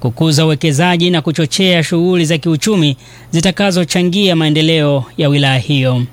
kukuza uwekezaji na kuchochea shughuli za kiuchumi zitakazochangia maendeleo ya wilaya hiyo.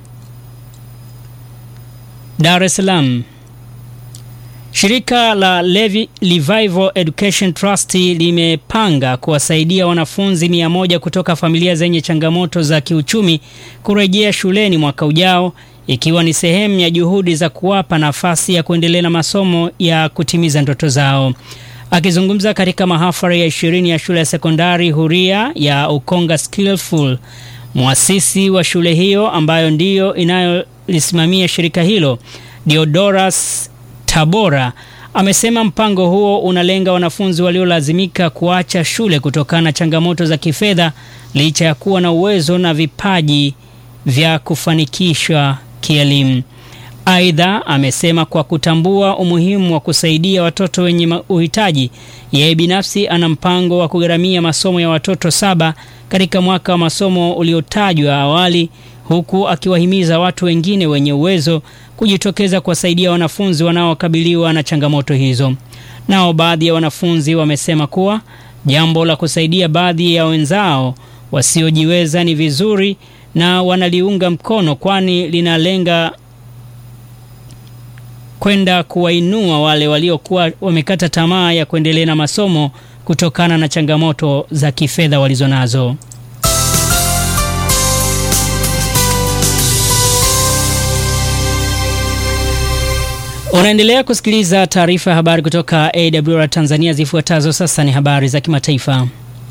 Dar es Salaam. Shirika la Levi Revival Education Trust limepanga kuwasaidia wanafunzi mia moja kutoka familia zenye changamoto za kiuchumi kurejea shuleni mwaka ujao ikiwa ni sehemu ya juhudi za kuwapa nafasi ya kuendelea na masomo ya kutimiza ndoto zao. Akizungumza katika mahafali ya ishirini ya shule ya sekondari huria ya Ukonga Skillful, mwasisi wa shule hiyo ambayo ndiyo inayolisimamia shirika hilo Diodoras Tabora amesema mpango huo unalenga wanafunzi waliolazimika kuacha shule kutokana na changamoto za kifedha licha ya kuwa na uwezo na vipaji vya kufanikishwa kielimu. Aidha, amesema kwa kutambua umuhimu wa kusaidia watoto wenye uhitaji, yeye binafsi ana mpango wa kugharamia masomo ya watoto saba katika mwaka wa masomo uliotajwa awali, huku akiwahimiza watu wengine wenye uwezo kujitokeza kuwasaidia wanafunzi wanaokabiliwa na changamoto hizo. Nao baadhi ya wanafunzi wamesema kuwa jambo la kusaidia baadhi ya wenzao wasiojiweza ni vizuri na wanaliunga mkono, kwani linalenga kwenda kuwainua wale waliokuwa wamekata tamaa ya kuendelea na masomo kutokana na changamoto za kifedha walizonazo. Unaendelea kusikiliza taarifa ya habari kutoka AWR Tanzania. Zifuatazo sasa ni habari za kimataifa.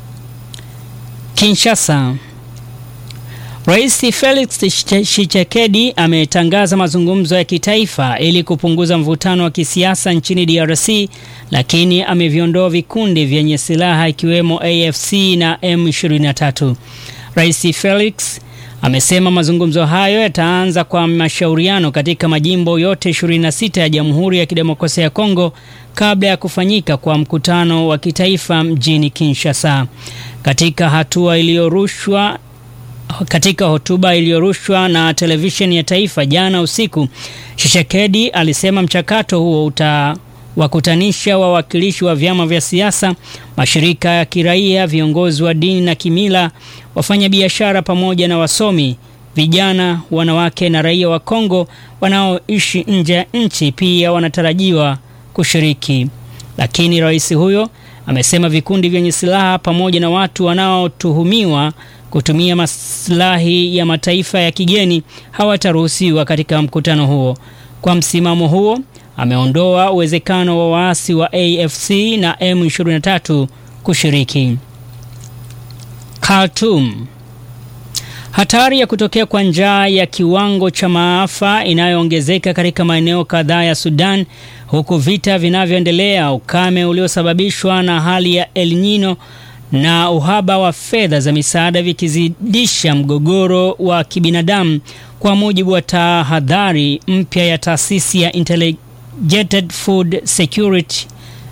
Kinshasa. Rais Felix Tshisekedi ametangaza mazungumzo ya kitaifa ili kupunguza mvutano wa kisiasa nchini DRC, lakini ameviondoa vikundi vyenye silaha ikiwemo AFC na M23. Rais Felix amesema mazungumzo hayo yataanza kwa mashauriano katika majimbo yote 26 ya Jamhuri ya Kidemokrasia ya Kongo kabla ya kufanyika kwa mkutano wa kitaifa mjini Kinshasa. Katika hatua iliyorushwa katika hotuba iliyorushwa na televisheni ya taifa jana usiku, Tshisekedi alisema mchakato huo utawakutanisha wawakilishi wa vyama vya siasa, mashirika ya kiraia, viongozi wa dini na kimila, wafanyabiashara pamoja na wasomi, vijana, wanawake na raia wa Kongo wanaoishi nje ya nchi pia wanatarajiwa kushiriki. Lakini rais huyo amesema vikundi vyenye silaha pamoja na watu wanaotuhumiwa kutumia maslahi ya mataifa ya kigeni hawataruhusiwa katika mkutano huo. Kwa msimamo huo, ameondoa uwezekano wa waasi wa AFC na M23 kushiriki. Khartoum. Hatari ya kutokea kwa njaa ya kiwango cha maafa inayoongezeka katika maeneo kadhaa ya Sudan huku vita vinavyoendelea, ukame uliosababishwa na hali ya El Nino na uhaba wa fedha za misaada vikizidisha mgogoro wa kibinadamu, kwa mujibu wa tahadhari mpya ya taasisi ya Integrated Food Security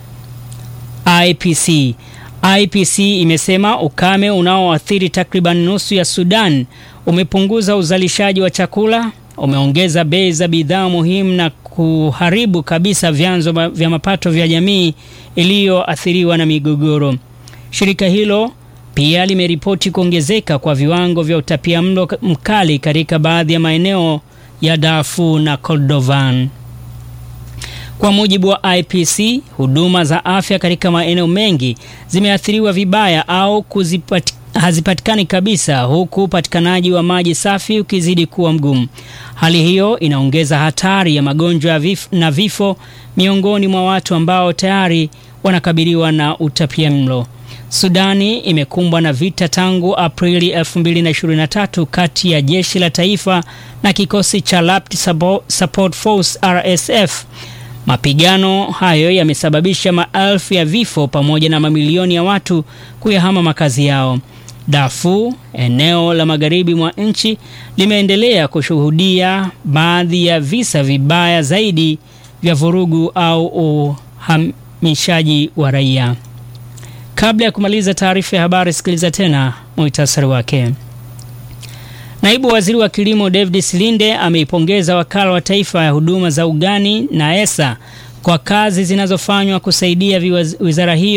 IPC. IPC imesema ukame unaoathiri takriban nusu ya Sudan umepunguza uzalishaji wa chakula, umeongeza bei za bidhaa muhimu na kuharibu kabisa vyanzo vya mapato vya jamii iliyoathiriwa na migogoro. Shirika hilo pia limeripoti kuongezeka kwa viwango vya utapiamlo mkali katika baadhi ya maeneo ya Darfur na Kordofan. Kwa mujibu wa IPC, huduma za afya katika maeneo mengi zimeathiriwa vibaya au kuzipati, hazipatikani kabisa, huku upatikanaji wa maji safi ukizidi kuwa mgumu. Hali hiyo inaongeza hatari ya magonjwa vif, na vifo miongoni mwa watu ambao tayari wanakabiliwa na utapiamlo. Sudani imekumbwa na vita tangu Aprili 2023 kati ya jeshi la taifa na kikosi cha Rapid Support Force RSF. Mapigano hayo yamesababisha maelfu ya vifo pamoja na mamilioni ya watu kuyahama makazi yao. Darfur, eneo la magharibi mwa nchi, limeendelea kushuhudia baadhi ya visa vibaya zaidi vya vurugu au uhamishaji wa raia. Kabla ya kumaliza taarifa ya habari, sikiliza tena muhtasari wake. Naibu Waziri wa Kilimo David Silinde ameipongeza Wakala wa Taifa ya Huduma za Ugani na ESA kwa kazi zinazofanywa kusaidia wizara hiyo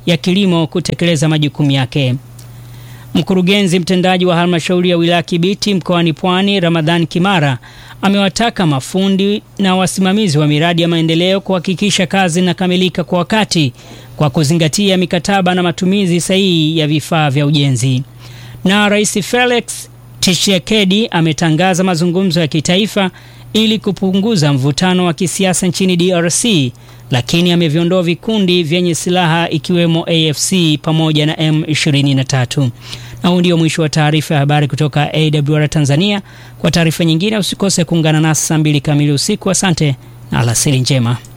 ya kilimo kutekeleza majukumu yake. Mkurugenzi mtendaji wa halmashauri ya wilaya Kibiti mkoani Pwani, Ramadhan Kimara, amewataka mafundi na wasimamizi wa miradi ya maendeleo kuhakikisha kazi inakamilika kwa wakati kwa kuzingatia mikataba na matumizi sahihi ya vifaa vya ujenzi. Na Rais Felix Tshisekedi ametangaza mazungumzo ya kitaifa ili kupunguza mvutano wa kisiasa nchini DRC, lakini ameviondoa vikundi vyenye silaha ikiwemo AFC pamoja na M23. Na huu ndio mwisho wa taarifa ya habari kutoka AWR Tanzania. Kwa taarifa nyingine usikose kuungana nasi saa mbili kamili usiku. Asante na alasiri njema.